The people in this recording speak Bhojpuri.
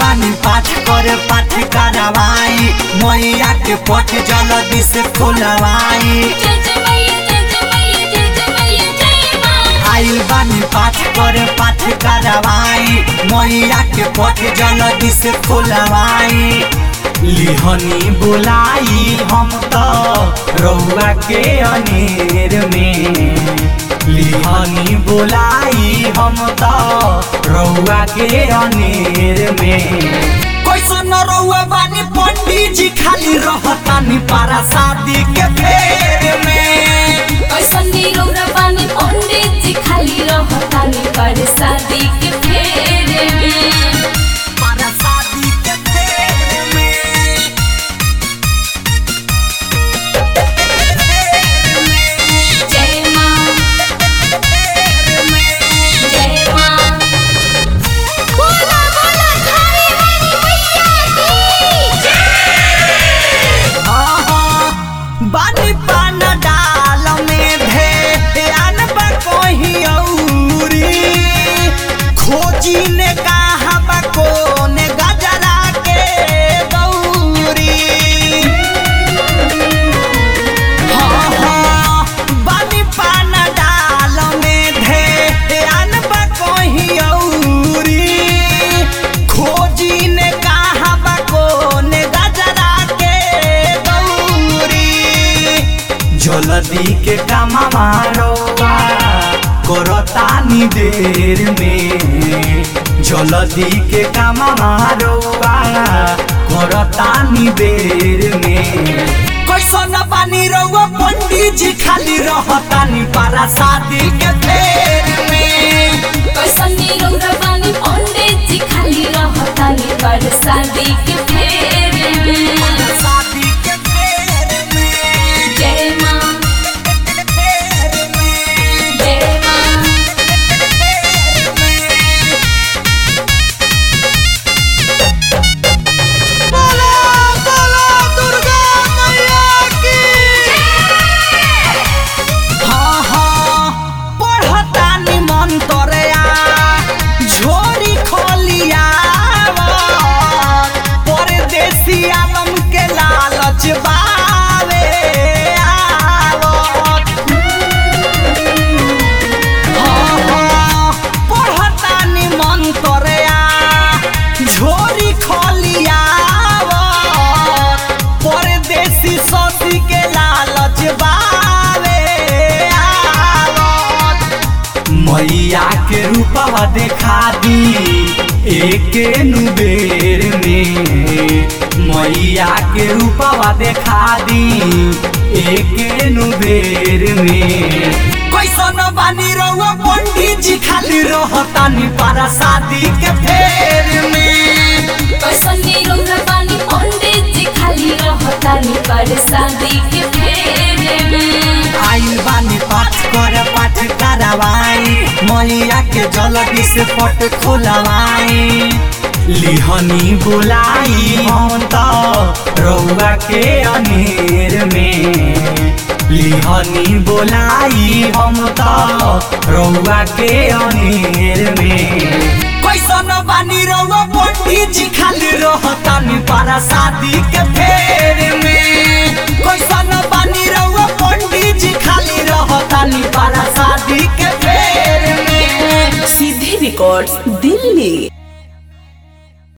बानी पाठ करे पाठ करवाई मैया के पट जल्दी से खोलवाई जय जय मैया जय जय मैया जय जय मैया जय माँ आइल बानी पाठ करे पाठ करवाई मैया के पट जल्दी से खोलवाई लिहनी बुलाई हम तो रउआ के अनेर में लिहनी बुलाई हम तो रउआ के अनेर में कैसन रउआ बानी पंडित जी खाली रहतानी पारा शादी के फेर में कैसन निरौरा बानी पंडित जी खाली रहतानी पर शादी के फेरे में पारा शादी के फेर में जय माँ जय माँ बोला बोला थारी वाली मैया की बानी पान डाल में ध्यान बा कोही औरी खोजी ने कहा बा कोने गजरा के दौरी हाँ हाँ बानी पान डाल में ध्यान बा कोही औरी खोजी ने कहा बा कोने गजरा के दौरी जल्दी के काम मारोवा करतानी देर में जल्दी के काम मारोवा करतानी देर में कैसन बानी रउआ पंडित जी खाली रहतानी पारा शादी के फेर में कैसन निरौरा बानी पंडित जी खाली रहतानी पर शादी के फेरे में शादी के फेर में जय माँ फेर में जय माँ बोलो बोलो दुर्गा मैया की हाँ हाँ पढ़तानी मंतरया झोरी खोलिया परदेसी आलम के लालच बावे आवत हाँ हाँ पढ़तानी मंतरया झोरी खोलिया परदेसी सती के लालच बावे आवत मैया के रूपवा देखा दी एक नुबेर में मैया के रूपवा देखा दी एक नुबेर में कैसन बानी रउआ पंडित जी खाली रहतानी पारा शादी के फेर में कैसन निरौरा बानी पंडित जी खाली रहतानी पर शादी के फेरे में आइल बानी पाठ कर पाठ करवाई मैया के जल्दी से पट खोलवाई लिहनी बुलाई हम तो रउआ के अनेर में लिहनी बुलाई हम तो रउआ के अनेर में कैसन बानी रउआ पंडित जी खाली रहतानी पारा शादी के फेर में कैसन बानी रउआ पंडित जी खाली रहतानी पारा शादी के फेर में सीधे रिकॉर्ड्स दिल्ली